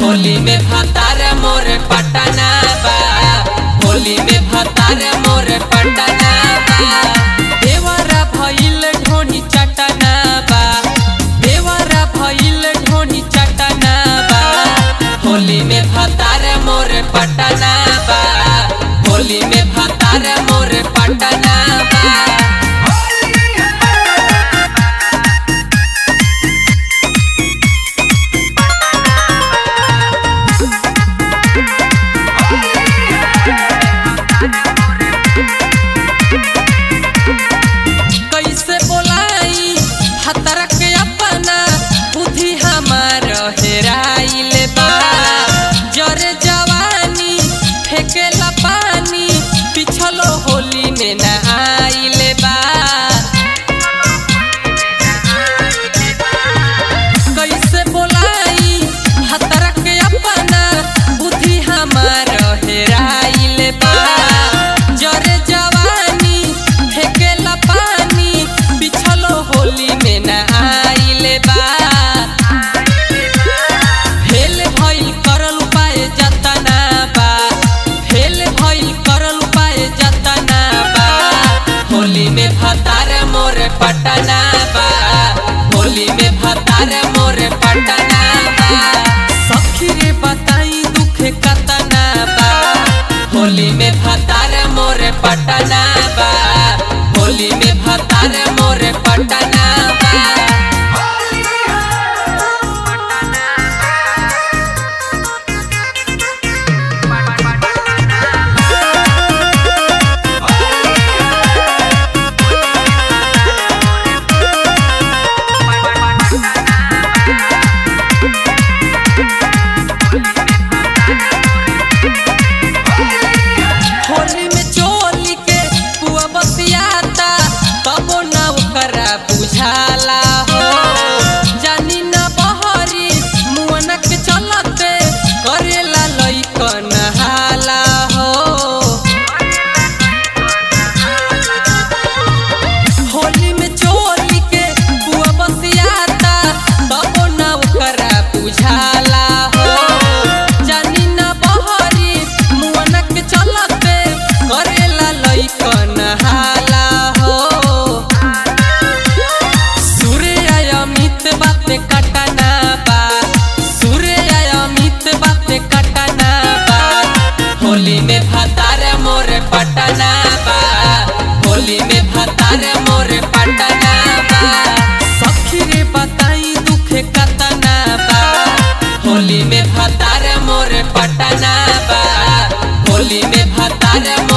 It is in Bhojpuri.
होली में भतार मोर पटना बा होली में भतार मोर पटना बा देवरा भइल ढोनी चटना बा देवरा भइल ढोनी चटना बा होली में भतार मोर पटना बा होली में भतार मोर पटना बा कैसे बोलाई हतर के अपना बुद्धि हमार हेराइल बा जरे जवानी फेकेला पानी पिछलो होली में न आइल बा कैसे बोलाई हतर के अपना बुद्धि हमार हेराइल बा जरे जवानी फेकेला पानी पिछलो होली में न आइल बा फेल भइल करल उपाय जतना बा फेल भइल करल उपाय जतना बा होली में भतार मोर पटना बा होली में भतार मोर पटना बा सखी रे बताई दुख कतना बा होली में भतार मोर पटना बा होली में भतार मोर पटना बा होली में चोली के पुआ बसियाता तबो ना ओकरा बुझाला हो जानी ना बहरी मुअन के चलते करेला लइकन हाला हो होली में चोली के पुआ बसियाता तबो ना ओकरा बुझाला हो जानी ना बहरी मुअन के चलते करेला लइकन हाला हो सूर्य अमित बात कटना बा सूर्य अमित बात कटना बा होली में भतार मोर पटना बा होली में भतार मोर पटना बा सखी रे बताई दुख कतना बा होली में भतार मोर पटना बा होली में भतार मोर